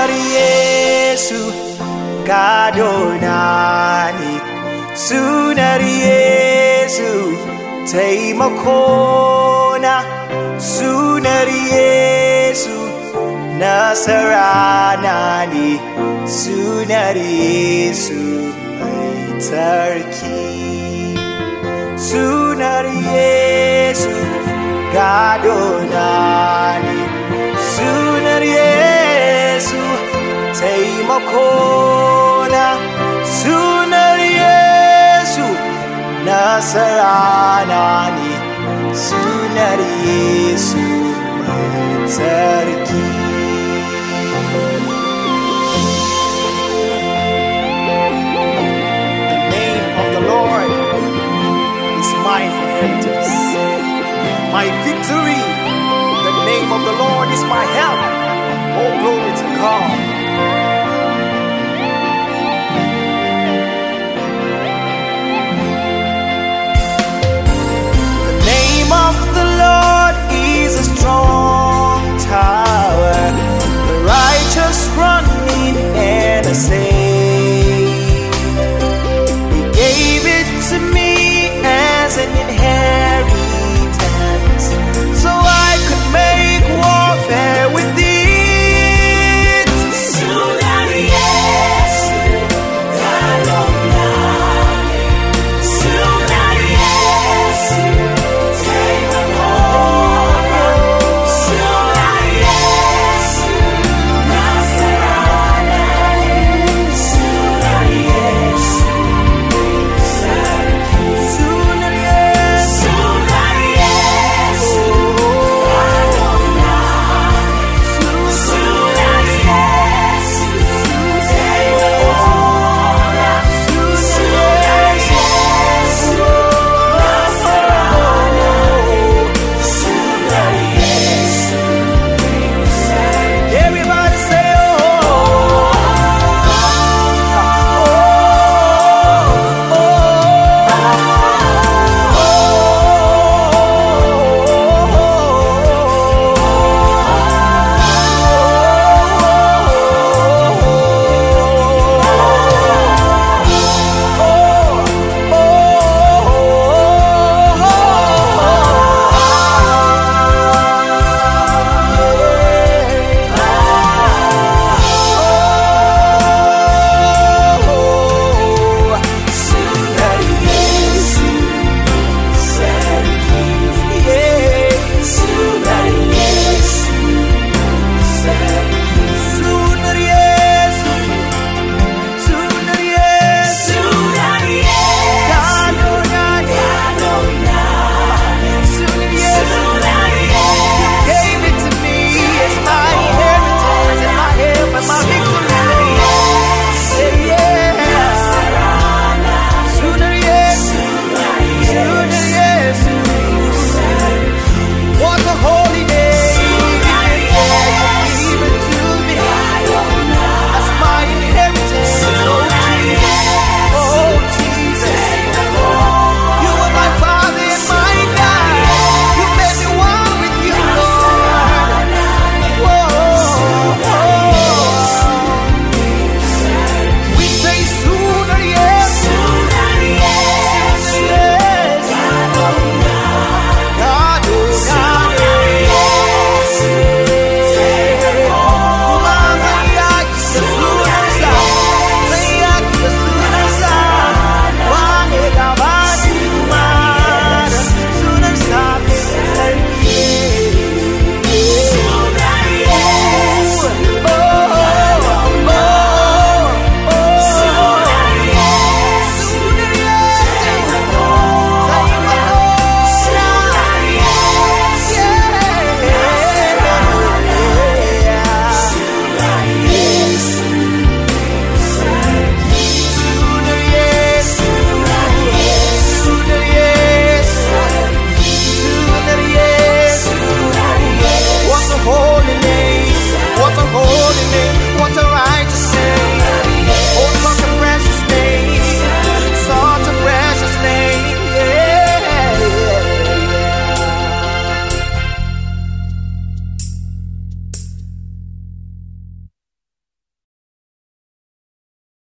Sunar Yesu gadona ne, sunar Yesu taimakona, sunar Yesu nasarana ne, sunar Yesu mai tarki. Sunar Yesu gadona ne, sunar Yesu taimakona, sunar Yesu nasarana ne, sunar Yesu mai tsarki. The name of the Lord is my inheritance, my victory. The name of the Lord is my help. Oh, glory to God. The name of the Lord is a strong tower. The righteous run in and are safe.